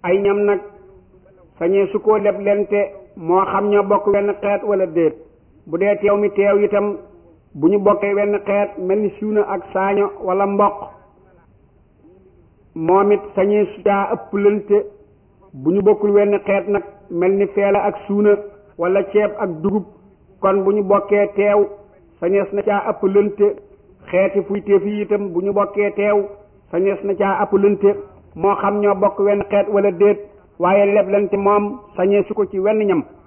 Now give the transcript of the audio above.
ay ñam nag sañee su ko leb lente moo xam ñoo bokk wenn xeet wala déet bu dee teew mi teew itam bu ñu bokkee wenn xeet mel ni suuna ak saaño wala mboq moom it sañee su caa ëpp lente bu ñu bokkul wenn xeet nag mel ni feela ak suuna wala ceeb ak dugub kon bu ñu bokkee teew sañees na caa ëpp lente xeeti fuy teef yi itam bu ñu bokkee teew sañees na caa ëpp lente moo xam ñoo bokk wenn xeet wala déet waaye leblante moom sañee su ko ci wenn ñam